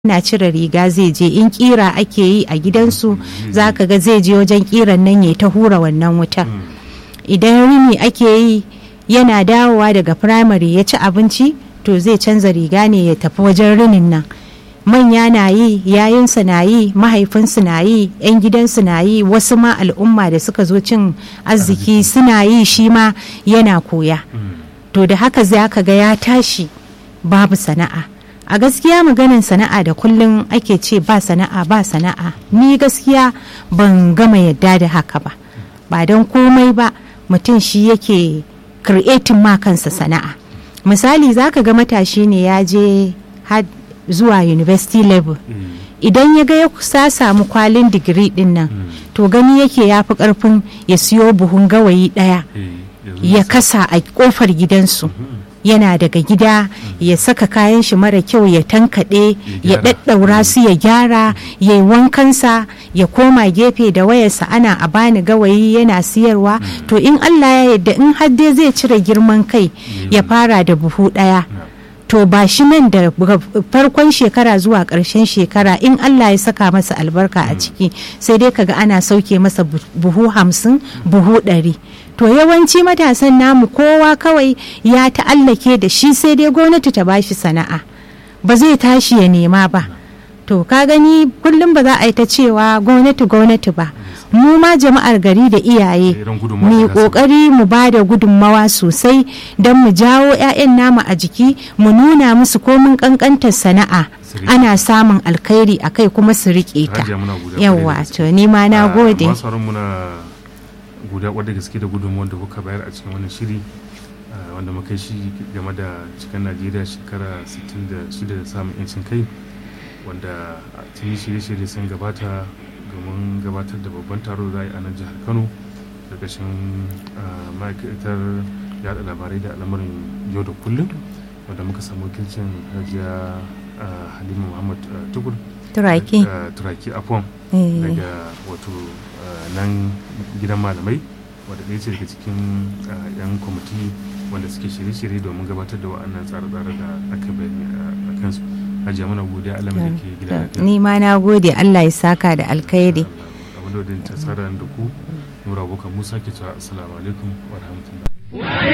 na cire riga zai je in kira ake yi a gidansu za ka ga zai je wajen kiran nan ya ta hura wannan wutar idan rini ake yi yana dawowa daga firamare ya ci abinci to zai canza riga ne ya tafi wajen rinin nan manya na yi yayinsa na yi mahaifinsu na yi 'yan gidansu na yi wasu ma al'umma da suka zo cin arziki suna yi shi ma yana koya to da haka za ka ga ya tashi babu sana'a a gaskiya maganin sana'a da kullum ake ce ba sana'a ba sana'a ni gaskiya ban gama yadda da haka ba ba don komai ba mutum shi yake creating ma kansa sana'a misali zaka ga matashi ne ya je zuwa university level idan ya ga ya sa samu kwalin digiri din nan to gani yake ya fi karfin ya siyo buhun gawayi daya ya kasa a kofar gidansu yana daga gida ya saka kayan shi mara kyau ya tankaɗe ya ɗaɗɗaura su ya gyara ya yi wankansa ya koma gefe da wayarsa ana a bani gawayi yana siyarwa to in allah ya yadda in hadde zai cire girman kai ya fara da buhu ɗaya to ba shi nan da farkon shekara zuwa ƙarshen shekara in Allah ya saka masa albarka a ciki sai dai kaga ana sauke masa buhu hamsin buhu ɗari to yawanci matasan namu kowa kawai ya ta'allake da shi sai dai gwamnati ta bashi sana'a ba zai tashi ya nema ba to ka gani kullum ba za a yi ta cewa gwamnati gwamnati ba mu ma jama'ar gari da iyaye mu kokari mu ba da gudunmawa sosai don mu jawo 'ya'yan namu a jiki mu nuna musu komin kankantar sana'a ana samun alkhairi a kai kuma su riƙe ta yawa to ni ma na gode guda wadda gaske da gudunmawar da kuka bayar a cikin wannan shiri wanda muka shi game da cikin najeriya shekara 66 da samun 'yancin kai wanda tuni shirye-shirye sun gabata domin gabatar da babban taro da a nan jihar kano ƙarƙashin ma'aikatar yada labarai da al'amarin yau da kullum wanda muka samu wakilcin hajiya halima muhammad tukur turaki turaki afon daga wato nan gidan malamai wadda ɗaya ce daga cikin yan kwamiti wanda suke shirye-shirye domin gabatar da wa'annan tsare-tsare da aka bayani a kansu hajiya mana godiya Allah da ke gida lafiya ni ma na gode Allah ya saka da alkhairi abin da ta tsara da ku nura abokan musa ke cewa assalamu alaikum wa rahmatullahi